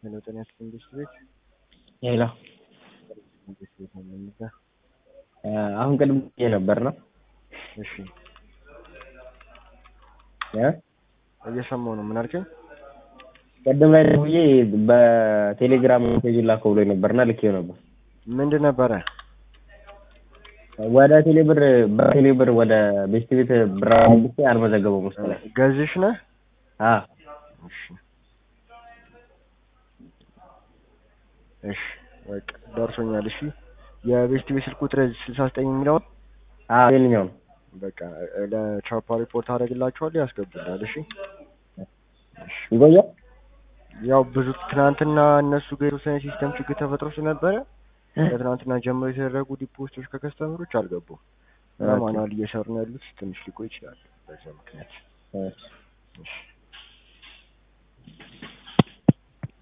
ሄሎ ጤና ይስጥልኝ ቤት ቤት ሄሎ ቤት ቤት ነው የምንይዘው። አሁን ቅድም ብዬ ነበር ነው እሺ እ እየሰማሁ ነው። ምን አልከኝ? ቅድም ላይ ደውዬ በቴሌግራም ሜሴጅ ላከው ብሎኝ ነበርና ልኬው ነበር። ምንድን ነበረ? ወደ ቴሌብር በቴሌብር ወደ ቤስት ቤት ብር አድርጌ አልመዘገበውም መሰለኝ። ገዝሽ ነህ? አ እሺ እሺ በቃ ደርሶኛል። እሺ የቤስት ቤት ስልክ ቁጥር ስልሳ ዘጠኝ የሚለውን አ የትኛው ነው? በቃ ለቻፓ ሪፖርት አደርግላችኋለሁ ያስገቡልናል። እሺ እሺ ይቆያል? ያው ብዙ ትናንትና እነሱ ጋር የተወሰነ ሲስተም ችግር ተፈጥሮ ስለነበረ ከትናንትና ጀምሮ የተደረጉ ዲፖስቶች ከከስተመሮች አልገቡም እና ኦኬ። ማኑዋል እየሰሩ ነው ያሉት። ትንሽ ሊቆይ ይችላል በዛ ምክንያት። እሺ። እሺ